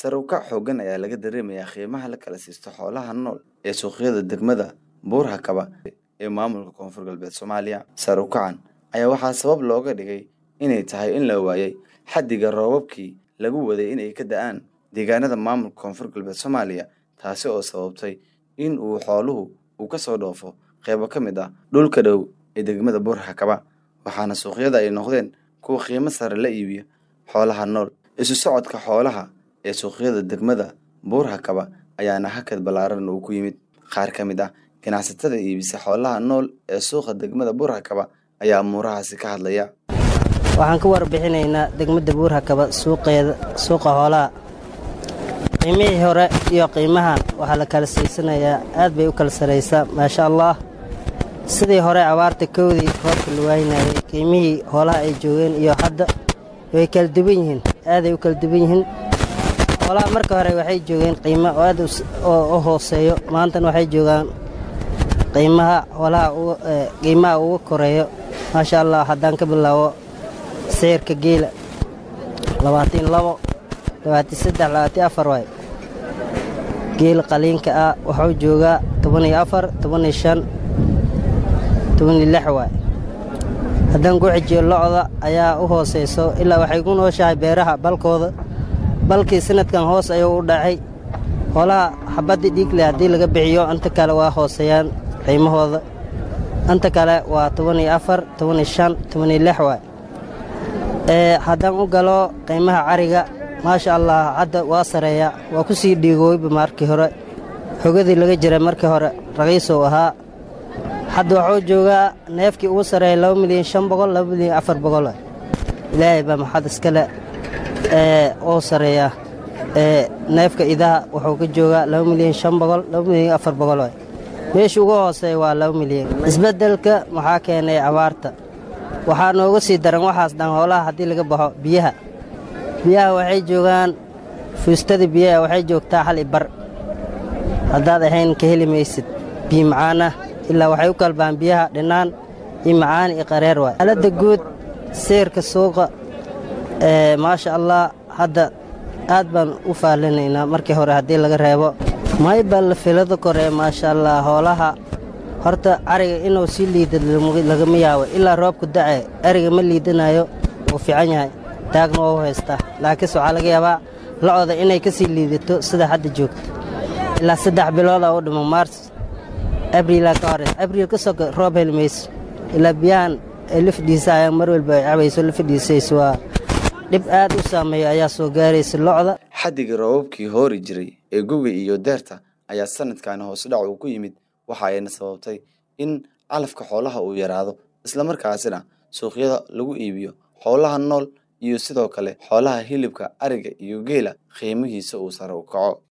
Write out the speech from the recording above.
Sare u kac xooggan ayaa laga dareemayaa qiimaha la kala siisto xoolaha nool ee suuqyada degmada Buur-Hakaba ee maamulka Koonfur Galbeed Soomaaliya. Sare u kacan ayaa waxaa sabab looga dhigay inay tahay in la waayay xaddiga roobabkii lagu waday inay ka da'aan deegaanada maamulka Koonfur Galbeed Soomaaliya, taasi oo sababtay in uu xooluhu uu ka soo dhoofo qaybo ka mid ah dhulka dhow ee degmada Buur-Hakaba, waxaana suuqyada ay noqdeen kuwo qiimo sare la iibiyo xoolaha nool. Isu socodka xoolaha ee suuqyada degmada Buur-Hakaba ayaana hakad ballaaran uu ku yimid. Qaar ka mid ah ganacsatada iibisa xoolaha nool ee suuqa degmada Buur-Hakaba ayaa amuurahaasi ka hadlaya. waxaan ka warbixinaynaa degmada buur-hakaba suuqeeda suuqa xoolaha qiimihii hore iyo qiimahan waxaa la kala siisanayaa aad bay u kala saraysaa maasha allah sidii hore abaarta kowdii roobka la waynayay qiimihii xoolaha ay joogeen iyo hadda way kala duwan yihiin aaday u kala duwan yihiin xoolaha marka hore waxay joogeen qiimo oo aad u hooseeyo maantana waxay joogaan qiimaha xoolaha qiimaha ugu koreeyo maasha allah haddaan ka bilaabo sicirka geela labaatan labo labaatan saddex labaatan afar waay geela qaliinka ah wuxuu joogaa toban iyo afar toban iyo shan toban iyo lix waay haddaan ku xijiyo locda ayaa u hoosayso ilaa waxay ku nooshahay beeraha balkooda balkii sanadkan hoos ayuu u dhacay xoolaha xabaddii dhiigle haddii laga bixiyo inta kale waa hooseeyaan qiimahooda inta kale waa toban iyo afar toban iyo shan toban iyo lix waay haddaan u galo qiimaha cariga maasha allah hadda waa sareeya waa ku sii dhiigooyba markii hore xogadii laga jiray markii hore raqiisow ahaa hadda waxuu joogaa neefkii ugu sareeya laba milyan shan boqol laba milyan afar boqol ilaahay baa maxad iskale oo sareeya neefka idaha wuxuu ka joogaa laba milyan shan boqol laba milyan afar boqol meesha ugu hooseeya waa laba milyan isbeddelka maxaa keenay abaarta waxaa nooga sii daran waxaas dhan hoolaha haddii laga baxo biyaha biyaha waxay joogaan fuustada biyaha waxay joogtaa hal i bar haddaad ahayn ka heli maysid biyo macaan ah ilaa waxay u kalbaan biyaha dhinaan iyo macaan iyo qareer waay xaaladda guud seyrka suuqa maasha allah hadda aad baan u faallinaynaa markii hore haddii laga reebo maybal filada kore maasha allah hoolaha horta ariga inuu sii liida lagama yaabo ilaa roobku dace ariga ma liidanayo wuu fiican yahay taagna waa u haystaa laakiinse waxaa laga yaabaa locda inay ka sii liidato sida hadda joogto ilaa saddex bilooda u dhimo maars abriilaa ka hores abriil ka soka roob heli mayso ilaa biyahan ay la fadhiisa ayaa mar walba ay cabayso la fadhiisayso waa dhib aad u saameeyo ayaa soo gaaraysa locda xaddigii roobabkii hoori jiray ee goga iyo deerta ayaa sanadkaani hoos dhac uu ku yimid waxa ayna sababtay in calafka xoolaha uu yaraado islamarkaasina suuqyada lagu iibiyo xoolaha nool iyo sidoo kale xoolaha hilibka ariga iyo geela qiimihiisa uu sare u kaco